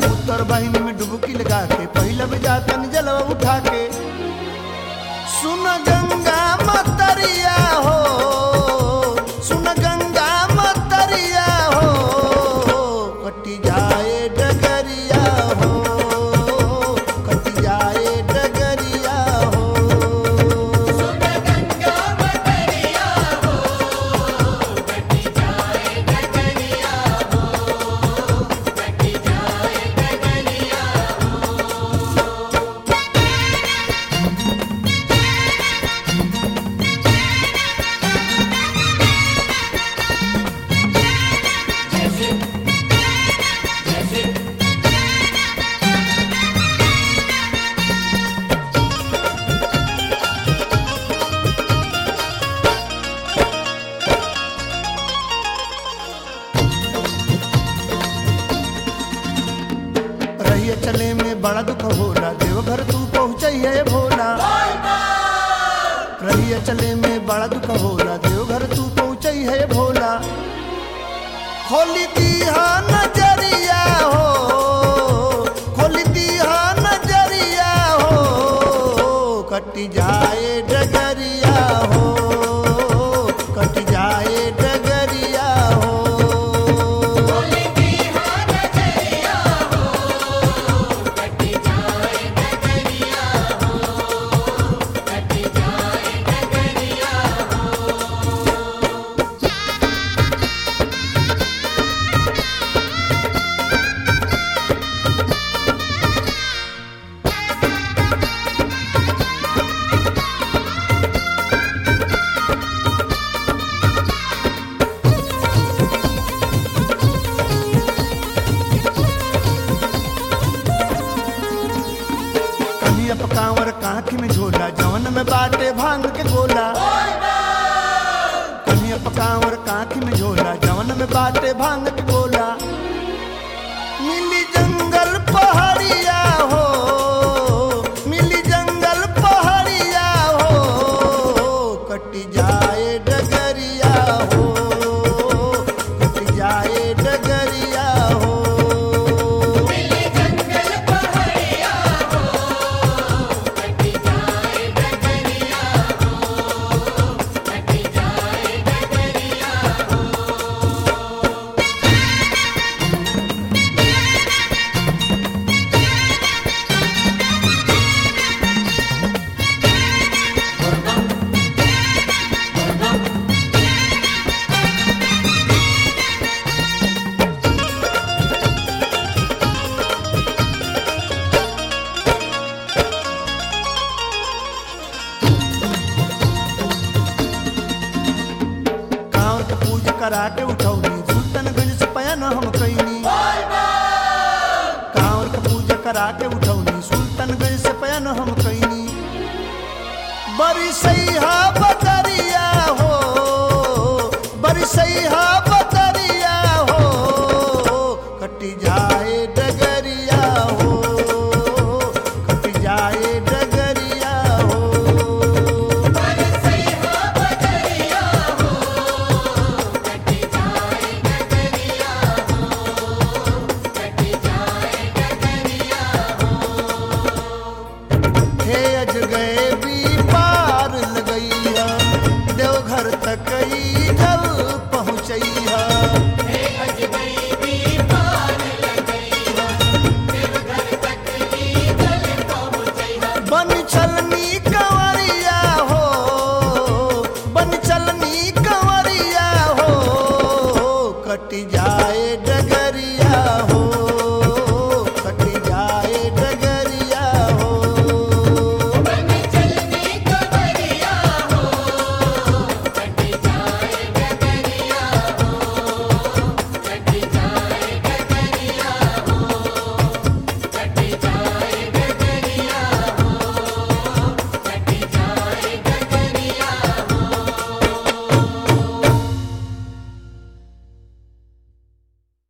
उत्तर बहिनी में डुबकी लगा के पहिला भी जातन जलवा उठा के सुन गंगा मतरिया हो सुन गंगा मतरिया हो कटी जाए डगरिया हो कटी जाए डगरिया हो रहिए चले में बड़ा दुख होला देवघर तू पहुँचैहे भोला रहिए चले में बड़ा दुख होला देवघर तू पहुँचैहे भोला खोली दीहा नजरिया हो खोली दीहा नजरिया हो कटी जाए डगरिया हो कटी जाए डगरिया हो कनिया पकावर कांख में झोला जवन में बाटे भांग के गोला कनिया पकावर कांख में झोला जवन में बाटे भांग के गोला मिली जंगल पहाड़िया हो मिली जंगल पहाड़िया हो कटी जाए डगरिया हो कटी जाए डगरिया हो कांवर के पूज करा के उठौनी सुल्तानगंज से पयन हम कैनी कांवर के पूज करा के उठौनी सुल्तानगंज से पयन हम कैनी बड़ी सैहा बदरिया हो बड़ी सैहा बदरिया हो कटी जाए डगरिया हो कटी जाए डगरिया हो हे अज गए भी पार लगैया देवघर तक ही जल पहुँचैया बन चलनी कंवरिया हो बन चलनी कंवरिया हो कट जाए